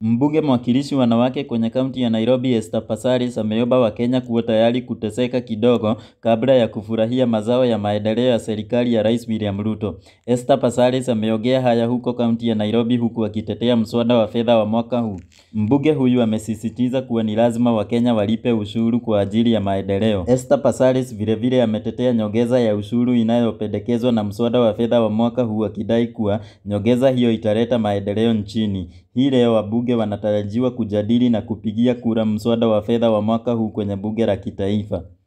Mbunge mwakilishi wanawake kwenye kaunti ya Nairobi Esther Passaris ameomba Wakenya kuwa tayari kuteseka kidogo kabla ya kufurahia mazao ya maendeleo ya serikali ya Rais William Ruto. Esther Passaris ameongea haya huko kaunti ya Nairobi huku akitetea mswada wa fedha wa mwaka huu. Mbunge huyu amesisitiza kuwa ni lazima Wakenya walipe ushuru kwa ajili ya maendeleo. Esther Passaris vilevile ametetea nyongeza ya ushuru inayopendekezwa na mswada wa fedha wa mwaka huu akidai kuwa nyongeza hiyo italeta maendeleo nchini. Hii leo wabunge wanatarajiwa kujadili na kupigia kura mswada wa fedha wa mwaka huu kwenye bunge la kitaifa.